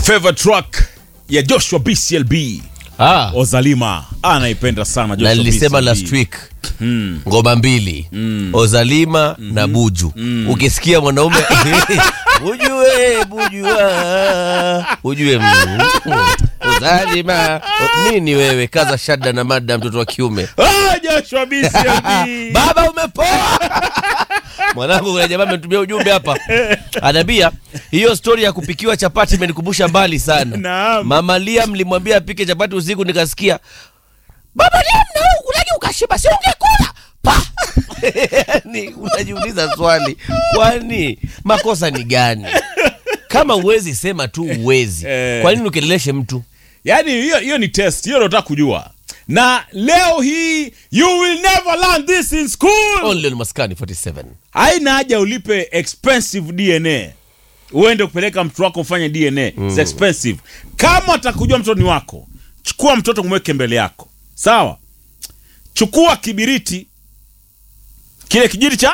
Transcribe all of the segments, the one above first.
favorite track ya Joshua BCLB Ah, Ozalima anaipenda sana na Joshua nilisema BCLB. last week ngoma mbili Ozalima na Buju. Ukisikia mwanaume Buju we Buju ah, Buju we mm, Ozalima O- nini wewe kaza shada na mada mtoto wa kiume Ah, Joshua BCLB baba umepoa mwanangu kuna jamaa ametumia ujumbe hapa anaambia hiyo stori ya kupikiwa chapati imenikumbusha mbali sana Naam. mama lia mlimwambia apike chapati usiku nikasikia baba lia mnau kulaji ukashiba si ungekula pa yani unajiuliza swali kwani makosa ni gani kama uwezi sema tu uwezi Eh. kwa nini ukeleleshe mtu yaani hiyo hiyo ni test hiyo nataka kujua na leo hii you will never learn this in school only on maskani 47 haina haja ulipe expensive dna uende kupeleka mtoto wako ufanye dna It's expensive kama atakujua mtoto ni wako chukua mtoto mweke mbele yako sawa chukua kibiriti kile kijiti cha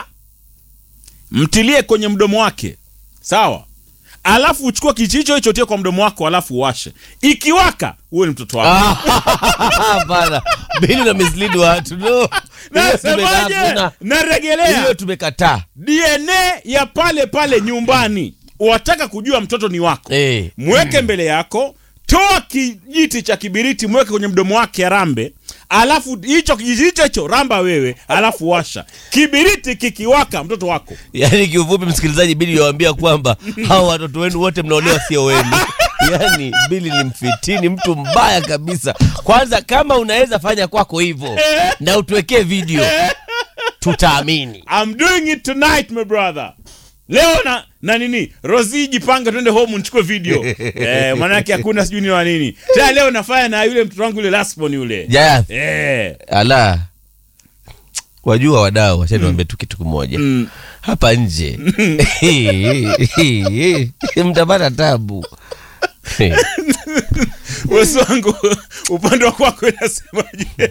mtilie kwenye mdomo wake sawa alafu uchukue kijiti hicho hicho tie kwa mdomo wako alafu uwashe ikiwaka huwe ni mtoto wako hapana bili na mislead watu no Hiyo nasemaje tumekataa. naregelea hiyo tumekataa dna ya pale pale nyumbani wataka kujua mtoto ni wako Eh. mweke mbele yako toa kijiti cha kibiriti mweke kwenye mdomo wake arambe alafu hicho kijiti hicho hicho ramba wewe alafu washa kibiriti kikiwaka mtoto wako yaani kiufupi msikilizaji bili yawambia kwamba hawa watoto wenu wote mnaolewa sio wenu yaani bili ni mfitini mtu mbaya kabisa kwanza kama unaweza fanya kwako hivyo na utuwekee video tutaamini I'm doing it tonight my brother leo na na nini rosi jipange twende home nichukue video eh, manake hakuna sijui ni wa nini tena leo nafanya na yule mtoto wangu yule lastborn yule jayath eh. ala wajua wadau wachaniwambia tu kitu kimoja mm. hapa nje mtapata tabu wesi wangu upande wa kwako inasemaje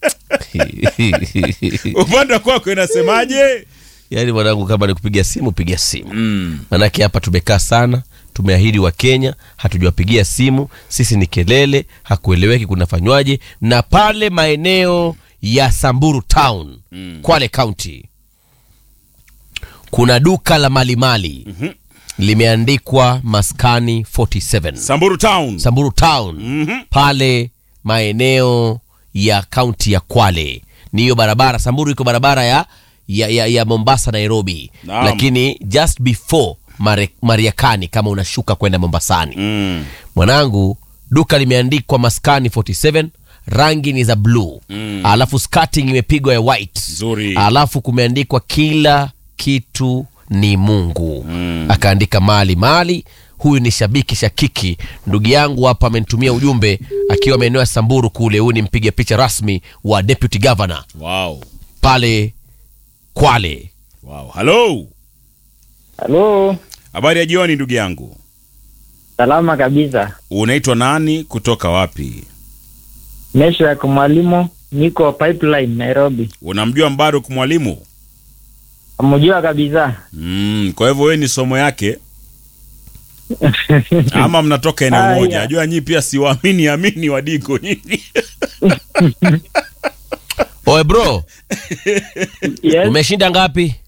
upande wa kwako inasemaje yaani mwanangu kama ni kupiga simu piga simu mm. manake hapa tumekaa sana tumeahidi wa kenya hatujawapigia simu sisi ni kelele hakueleweki kunafanywaje na pale maeneo ya samburu town mm. kwale county kuna duka la malimali mm-hmm. limeandikwa maskani 47 samburu town samburu town Mhm. pale maeneo ya kaunti ya kwale ni hiyo barabara samburu iko barabara ya, ya, ya, ya mombasa nairobi Naam. lakini just before Mare, mariakani kama unashuka kwenda mombasani mm. mwanangu duka limeandikwa maskani 47 rangi ni za bluu mm. alafu skating imepigwa ya white Nzuri. alafu kumeandikwa kila kitu ni mungu mm. akaandika mali mali huyu ni shabiki shakiki ndugu yangu hapa amenitumia ujumbe akiwa maeneo ya samburu kule huyu ni mpiga picha rasmi wa deputy governor wow. pale kwale wow. halo Halo, habari ya jioni ndugu yangu salama kabisa. unaitwa nani kutoka wapi Mesha ya mwalimu, niko pipeline Nairobi. unamjua mbaruk mwalimu Mjua kabisa. mm. kwa hivyo wewe ni somo yake ama mnatoka eneo Ah, moja yeah. najua nyii pia siwaamini amini wadiko nyinyi oe bro Yes, umeshinda ngapi